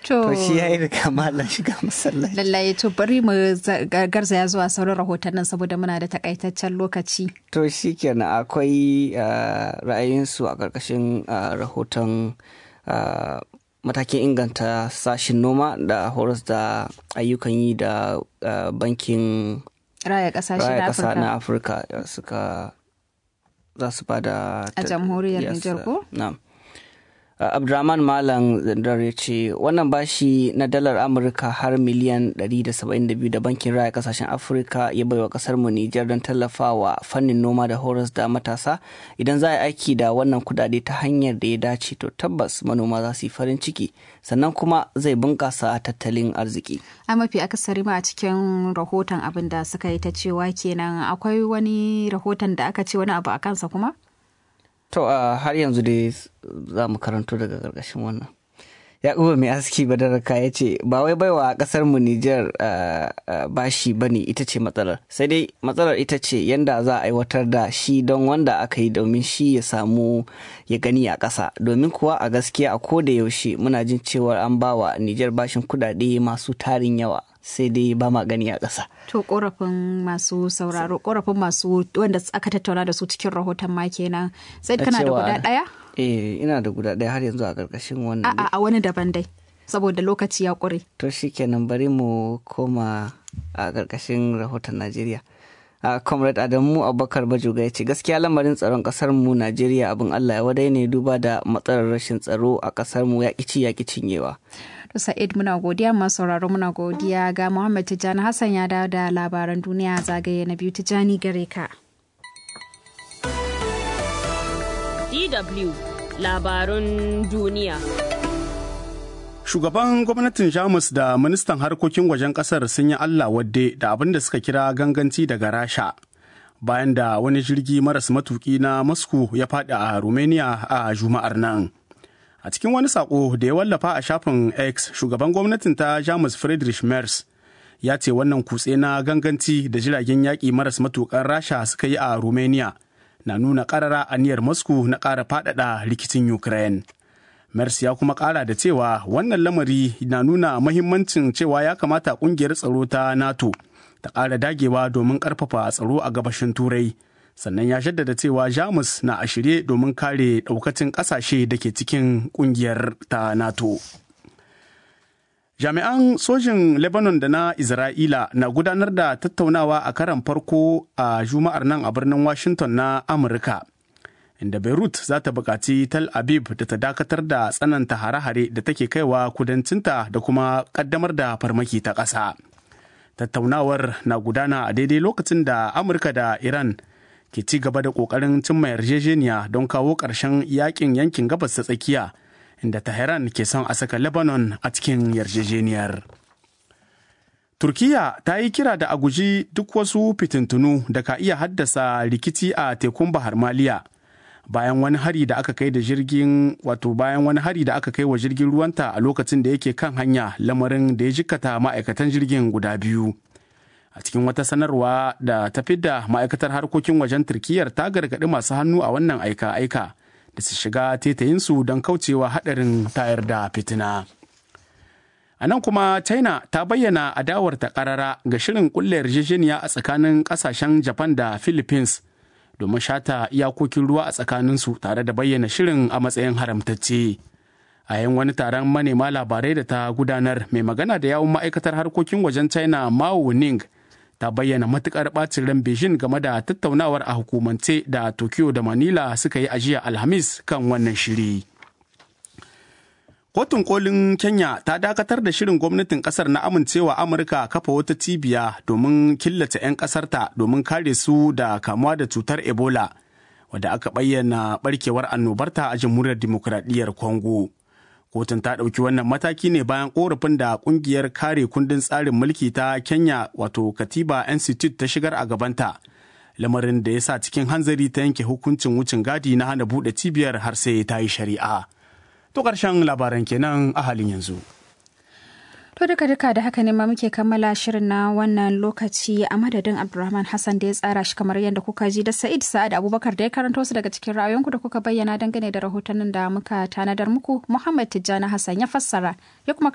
To shi ya yi riga malam shiga masallaci. Lallai to bari mu garzaya zuwa sauran rahotannin saboda muna da takaitaccen lokaci. To shi kenan akwai ra'ayinsu a ƙarƙashin rahoton matakin inganta sashin noma da horas da ayyukan yi da bankin raya ƙasashe na afirka suka za su bada a jamhuriyar Nijar ko? Na'am. Uh, Abdurrahman Malam Zandar ya ce wannan bashi na dalar Amurka har miliyan 172 da bankin raya kasashen Afirka ya baiwa kasar mu Nijar don tallafawa fannin noma da horas da matasa idan za a aiki da wannan kudade ta hanyar da ya dace to tabbas manoma za su yi farin ciki sannan kuma zai bunkasa tattalin arziki. A mafi akasari ma a cikin rahoton abin da suka yi ta cewa kenan akwai wani rahoton da aka ce wani abu a kansa kuma? To uh, har yanzu dai za mu karanto daga ƙarƙashin wannan. Yakubu mai aski badaraka ya ce ba wai baiwa ƙasar mu Nijar uh, uh, bashi bane ita ce matsalar sai dai matsalar ita ce yanda za a aiwatar da shi don wanda aka yi domin shi ya samu ya gani a ƙasa domin kuwa a gaskiya a koda yaushe muna jin cewar an bawa Nijar bashin kudade masu tarin yawa sai dai ba ma gani a ƙasa. To korafin masu sauraro korafin masu wanda aka tattauna da su cikin rahoton ma kenan sai kana da guda ɗaya? Eh ina da guda ɗaya har yanzu a ƙarƙashin wannan. A'a a wani daban dai saboda lokaci ya ƙure. To shikenan bari mu koma a ƙarƙashin rahoton Najeriya. a comrade adamu abubakar bajoga ya ce gaskiya lamarin tsaron kasar mu najeriya abin allah ya wadai ne duba da matsalar rashin tsaro a kasar mu ya ci ya cinyewa to sa'id muna godiya masu sauraro muna godiya ga muhammad tijjani hassan ya dawo da labaran duniya zagaye na biyu tijjani gare ka dw labarun duniya Shugaban gwamnatin Jamus da ministan harkokin wajen kasar sun yi Allah wadde da abin da suka kira ganganci daga Rasha. Bayan da wani jirgi maras matuki na Moscow ya faɗi a Romania a Juma'ar nan. A cikin wani saƙo da ya wallafa a shafin X, shugaban gwamnatin ta Jamus Friedrich Merz ya ce wannan kutse na ganganci da jiragen yaƙi maras matuƙan Rasha suka yi a Romania na nuna ƙarara aniyar Moscow na ƙara faɗaɗa rikicin Ukraine. Mercy ya kuma kara da cewa wannan lamari na nuna mahimmancin cewa ya kamata kungiyar tsaro ta NATO ta ƙara dagewa domin ƙarfafa tsaro a gabashin Turai. Sannan ya jaddada cewa Jamus na a shirye domin kare ɗaukacin ƙasashe da ke cikin ƙungiyar ta NATO. Jami'an sojin Lebanon da na Isra'ila na gudanar da tattaunawa a karan farko a Juma'ar nan a birnin Washington na Amurka. inda Beirut za ta buƙaci Tel Aviv da ta dakatar da tsananta hare-hare da take kaiwa kudancinta da kuma ƙaddamar da farmaki ta ƙasa. Tattaunawar na gudana a daidai lokacin da Amurka da Iran ke ci gaba da ƙoƙarin cimma yarjejeniya don kawo ƙarshen yakin yankin gabas ta tsakiya inda Tehran ke son a saka Lebanon a cikin yarjejeniyar. Turkiya ta yi kira da a guji duk wasu fitintunu da ka iya haddasa rikici a tekun Bahar Maliya. bayan wani hari da aka kai da jirgin wato bayan wani hari da aka kai wa jirgin ruwanta a lokacin da yake kan hanya lamarin da ya jikkata ma'aikatan jirgin guda biyu a cikin wata sanarwa da ta fidda ma'aikatar harkokin wajen turkiyyar ta gargaɗi masu hannu a wannan aika-aika da su shiga tetayinsu don kaucewa haɗarin tayar da fitina a nan kuma china ta bayyana adawarta ƙarara ga shirin ƙulla yarjejeniya a tsakanin ƙasashen japan da philippines domin shata iyakokin ruwa a tsakaninsu tare da bayyana shirin a matsayin haramtacce. A yin wani taron manema labarai da ta gudanar mai magana da yawun ma'aikatar harkokin wajen China Mao Ning ta bayyana matukar bacin ran Beijing game da tattaunawar a hukumance da Tokyo da Manila suka yi ajiya Alhamis kan wannan shiri. Kotun kolin Kenya ta dakatar da shirin gwamnatin kasar na amincewa Amurka kafa wata cibiya domin killace 'yan kasarta domin kare su da kamuwa da cutar Ebola, wadda aka bayyana barkewar annobarta a jamhuriyar dimokuraɗiyyar Congo. Kotun ta ɗauki wannan mataki ne bayan ƙorafin da ƙungiyar kare kundin tsarin mulki ta Kenya wato Katiba Institute ta shigar a gabanta. Lamarin da ya sa cikin hanzari ta yanke hukuncin wucin gadi na hana buɗe cibiyar har sai ta yi shari'a. To ƙarshen labaran kenan a halin yanzu. To duka duka da haka ne ma muke kammala shirin na wannan lokaci a madadin Abdulrahman Hassan da ya tsara shi kamar yadda kuka ji da Sa'id Sa'ad Abubakar da ya karanto su daga cikin ra'ayoyinku da kuka bayyana dangane da rahotannin da muka tanadar muku Muhammad Tijjani Hassan ya fassara ya kuma